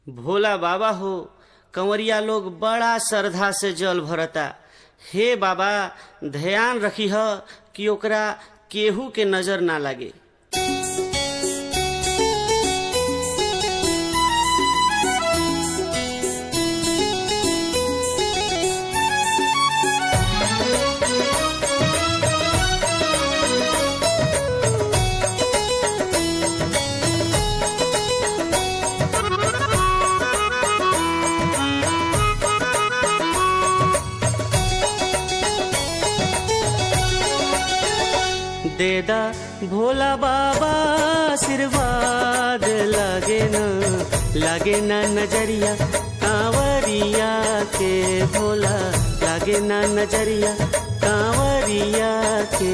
भोला बाबा हो कंवरिया लोग बड़ा श्रद्धा से जल भरता हे बाबा ध्यान रखी ह कि ओकरा केहू के नजर ना लागे देदा भोला बाबा आशीर्वाद लागे न लागे न नजरिया कांवरिया के भोला लागे न नजरिया कांवरिया के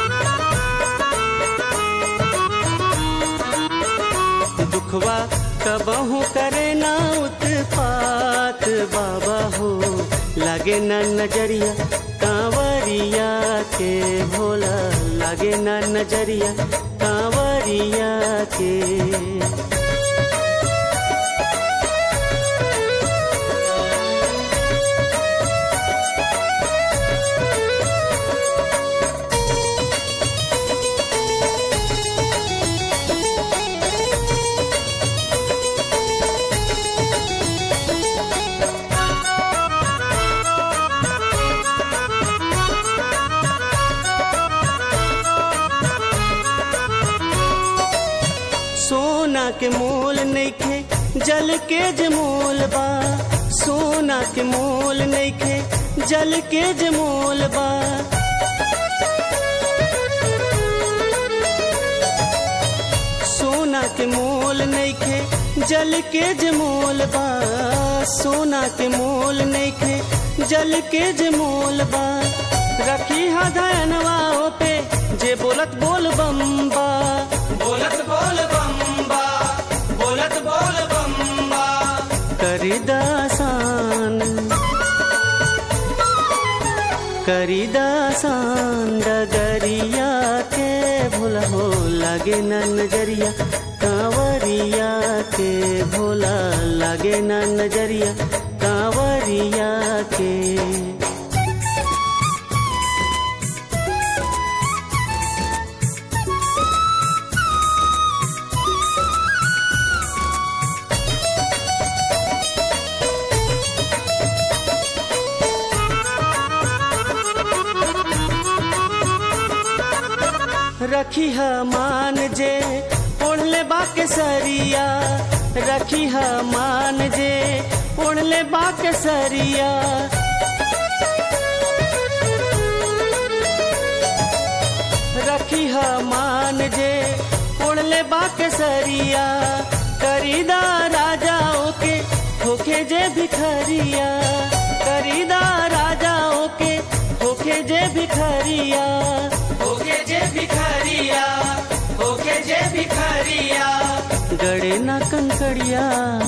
दुखवा कबहू करे ना उत्पात बाबा हो लागे न नजरिया कांवरिया के भोला लागे न नजरिया कांवरिया के सोना के मोल नइखे जल के जे मोल बा सोना के मोल नइखे जल के जे मोल बा सोना के मोल नइखे जल के जे मोल बा सोना के मोल नइखे जल के जे मोल बा रखी हा धनवा पे जे बोलत बोल बम्बा बोलत बोल बम्बा बोलत बोल बम्बा करिदासान करिदासान डगरिया के भोला हो लागे न नजरिया कांवरिया के भोला लागे न नजरिया कांवरिया के रखी ह मान जे ओढ़ले बाके सरिया रखी ह मान जे ओढ़ले बाके सरिया रखी ह मान जे ओढ़ले बाके सरिया करीदा राजाओं के होखे जे भिखरिया करीदा राजाओं के होखे जे भिखरिया होके जे भिखारिया होके जे भिखारिया गड़े ना कंकड़िया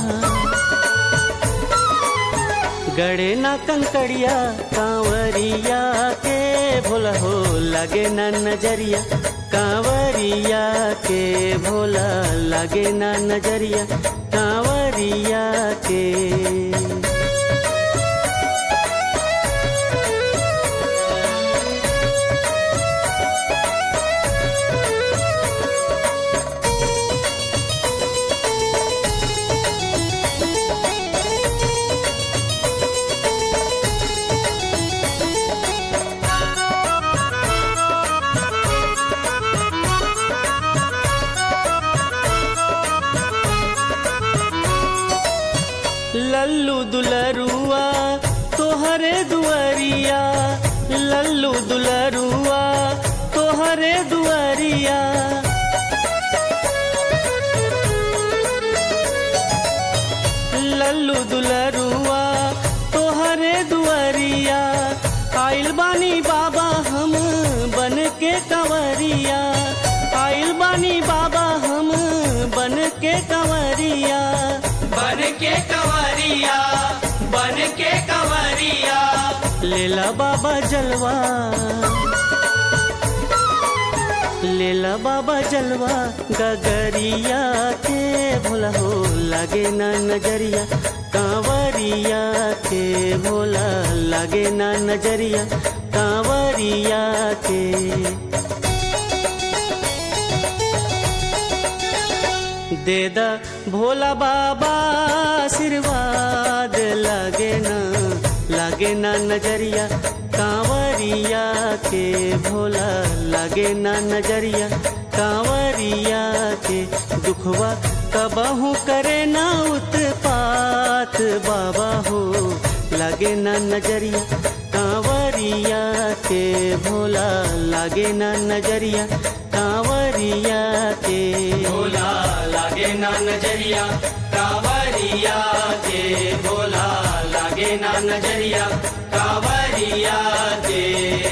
गड़े ना कंकड़िया कांवरिया के भोला हो लगे ना नजरिया कांवरिया के भोला लगे ना नजरिया कांवरिया के लल्लू दुलरुआ तोहरे दुआरिया लल्लू दुलरुआ तोहरे दुआरिया लल्लू दुलरुआ तोहरे दुआरिया आइल बानी बाबा हम बन के कंवरिया आइल बानी बाबा हम बन के कंवरिया बन के कंवरिया बन के कंवरिया लेला बाबा जलवा लेला बाबा जलवा गगरिया के भोला हो लगे ना नजरिया कांवरिया के भोला लगे ना नजरिया कांवरिया के दे दा भोला बाबा आशीर्वाद लागे ना लागे ना नजरिया कांवरिया के भोला लागे ना नजरिया कांवरिया के दुखवा कबहू करे ना उत्पात बाबा हो लागे ना नजरिया कांवरिया के भोला लागे ना नजरिया कांवरिया के भोला लागे ना नजरिया कांवरिया के भोला लागे ना नजरिया कांवरिया के